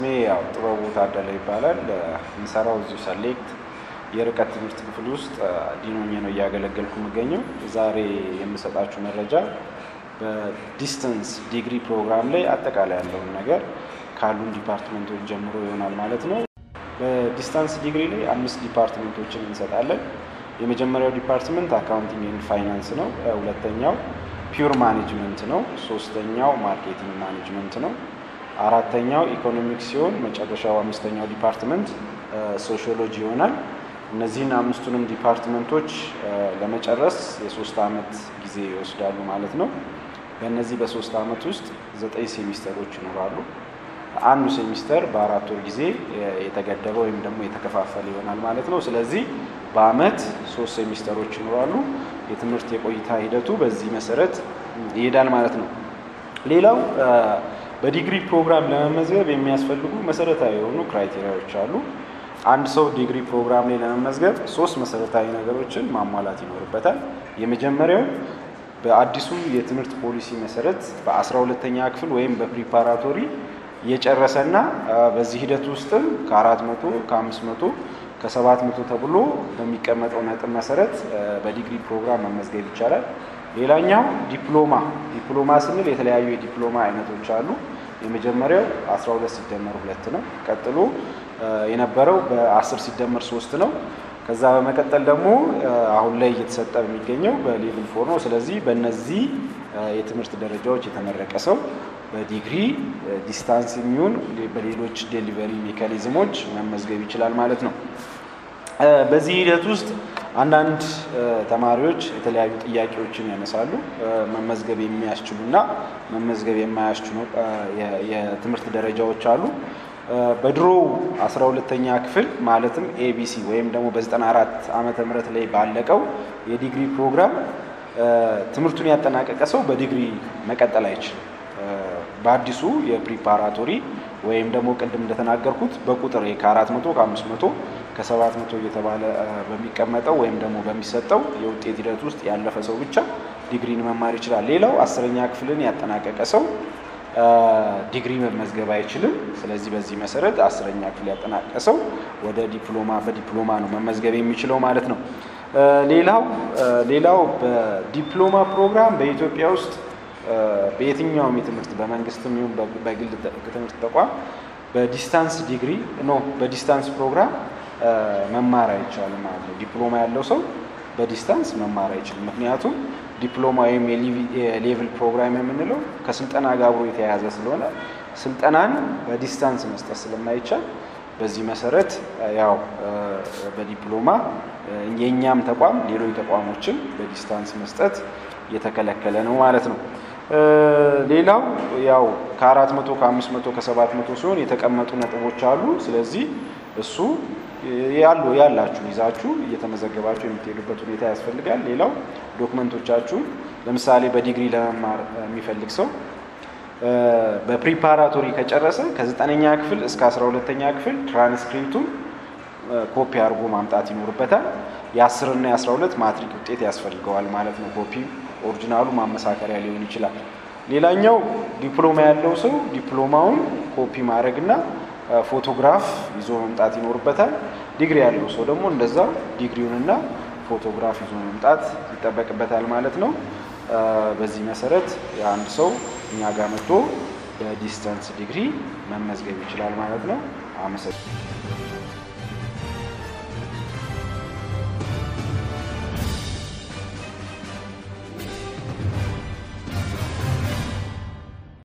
ስሜ ያው ጥበቡ ታደለ ይባላል። የምሰራው እዚሁ ሰሌክት የርቀት ትምህርት ክፍል ውስጥ ዲኖኜ ነው እያገለገልኩ የምገኘው። ዛሬ የምሰጣችሁ መረጃ በዲስተንስ ዲግሪ ፕሮግራም ላይ አጠቃላይ ያለውን ነገር ካሉን ዲፓርትመንቶች ጀምሮ ይሆናል ማለት ነው። በዲስታንስ ዲግሪ ላይ አምስት ዲፓርትመንቶችን እንሰጣለን። የመጀመሪያው ዲፓርትመንት አካውንቲንግ ኤንድ ፋይናንስ ነው። ሁለተኛው ፒውር ማኔጅመንት ነው። ሶስተኛው ማርኬቲንግ ማኔጅመንት ነው። አራተኛው ኢኮኖሚክስ ሲሆን መጨረሻው አምስተኛው ዲፓርትመንት ሶሺዮሎጂ ይሆናል። እነዚህን አምስቱንም ዲፓርትመንቶች ለመጨረስ የሶስት ዓመት ጊዜ ይወስዳሉ ማለት ነው። በእነዚህ በሶስት ዓመት ውስጥ ዘጠኝ ሴሚስተሮች ይኖራሉ። አንዱ ሴሚስተር በአራት ወር ጊዜ የተገደበ ወይም ደግሞ የተከፋፈለ ይሆናል ማለት ነው። ስለዚህ በአመት ሶስት ሴሚስተሮች ይኖራሉ። የትምህርት የቆይታ ሂደቱ በዚህ መሰረት ይሄዳል ማለት ነው። ሌላው በዲግሪ ፕሮግራም ለመመዝገብ የሚያስፈልጉ መሰረታዊ የሆኑ ክራይቴሪያዎች አሉ። አንድ ሰው ዲግሪ ፕሮግራም ላይ ለመመዝገብ ሶስት መሰረታዊ ነገሮችን ማሟላት ይኖርበታል። የመጀመሪያው በአዲሱ የትምህርት ፖሊሲ መሰረት በአስራ ሁለተኛ ክፍል ወይም በፕሪፓራቶሪ የጨረሰና በዚህ ሂደት ውስጥም ከአራት መቶ ከአምስት መቶ ከሰባት መቶ ተብሎ በሚቀመጠው ነጥብ መሰረት በዲግሪ ፕሮግራም መመዝገብ ይቻላል። ሌላኛው ዲፕሎማ ዲፕሎማ ስንል የተለያዩ የዲፕሎማ አይነቶች አሉ። የመጀመሪያው 12 ሲደመር ሁለት ነው። ቀጥሎ የነበረው በ10 ሲደመር ሶስት ነው። ከዛ በመቀጠል ደግሞ አሁን ላይ እየተሰጠ የሚገኘው በሌቭል ፎር ነው። ስለዚህ በእነዚህ የትምህርት ደረጃዎች የተመረቀ ሰው በዲግሪ ዲስታንስ የሚሆን በሌሎች ዴሊቨሪ ሜካኒዝሞች መመዝገብ ይችላል ማለት ነው። በዚህ ሂደት ውስጥ አንዳንድ ተማሪዎች የተለያዩ ጥያቄዎችን ያነሳሉ። መመዝገብ የሚያስችሉና መመዝገብ የማያስችሉ የትምህርት ደረጃዎች አሉ። በድሮ አስራ ሁለተኛ ክፍል ማለትም ኤቢሲ ወይም ደግሞ በ94 ዓመተ ምህረት ላይ ባለቀው የዲግሪ ፕሮግራም ትምህርቱን ያጠናቀቀ ሰው በዲግሪ መቀጠል አይችልም። በአዲሱ የፕሪፓራቶሪ ወይም ደግሞ ቅድም እንደተናገርኩት በቁጥር ከአራት መቶ ከአምስት መቶ ከሰባት መቶ እየተባለ በሚቀመጠው ወይም ደግሞ በሚሰጠው የውጤት ሂደት ውስጥ ያለፈ ሰው ብቻ ዲግሪን መማር ይችላል። ሌላው አስረኛ ክፍልን ያጠናቀቀ ሰው ዲግሪ መመዝገብ አይችልም። ስለዚህ በዚህ መሰረት አስረኛ ክፍል ያጠናቀቀ ሰው ወደ ዲፕሎማ በዲፕሎማ ነው መመዝገብ የሚችለው ማለት ነው። ሌላው ሌላው በዲፕሎማ ፕሮግራም በኢትዮጵያ ውስጥ በየትኛውም የትምህርት በመንግስትም ይሁን በግል ትምህርት ተቋም በዲስታንስ ዲግሪ ኖ በዲስታንስ ፕሮግራም መማር አይቻልም ማለት ነው። ዲፕሎማ ያለው ሰው በዲስታንስ መማር አይችልም። ምክንያቱም ዲፕሎማ ወይም የሌቭል ፕሮግራም የምንለው ከስልጠና ጋር አብሮ የተያያዘ ስለሆነ ስልጠናን በዲስታንስ መስጠት ስለማይቻል በዚህ መሰረት ያው በዲፕሎማ የእኛም ተቋም ሌሎች ተቋሞችን በዲስታንስ መስጠት የተከለከለ ነው ማለት ነው። ሌላው ያው ከአራት መቶ ከአምስት መቶ ከሰባት መቶ ሲሆን የተቀመጡ ነጥቦች አሉ። ስለዚህ እሱ ያሉ ያላችሁ ይዛችሁ እየተመዘገባችሁ የምትሄዱበት ሁኔታ ያስፈልጋል። ሌላው ዶክመንቶቻችሁን ለምሳሌ በዲግሪ ለመማር የሚፈልግ ሰው በፕሪፓራቶሪ ከጨረሰ ከዘጠነኛ ክፍል እስከ አስራ ሁለተኛ ክፍል ትራንስክሪፕቱን ኮፒ አድርጎ ማምጣት ይኖርበታል። የአስርና የአስራ ሁለት ማትሪክ ውጤት ያስፈልገዋል ማለት ነው። ኮፒ ኦሪጂናሉ ማመሳከሪያ ሊሆን ይችላል። ሌላኛው ዲፕሎማ ያለው ሰው ዲፕሎማውን ኮፒ ማድረግና ፎቶግራፍ ይዞ መምጣት ይኖርበታል። ዲግሪ ያለው ሰው ደግሞ እንደዛው ዲግሪውንና ፎቶግራፍ ይዞ መምጣት ይጠበቅበታል ማለት ነው። በዚህ መሰረት የአንድ ሰው እኛ ጋር መጥቶ በዲስተንስ ዲግሪ መመዝገብ ይችላል ማለት ነው። አመሰግናለሁ።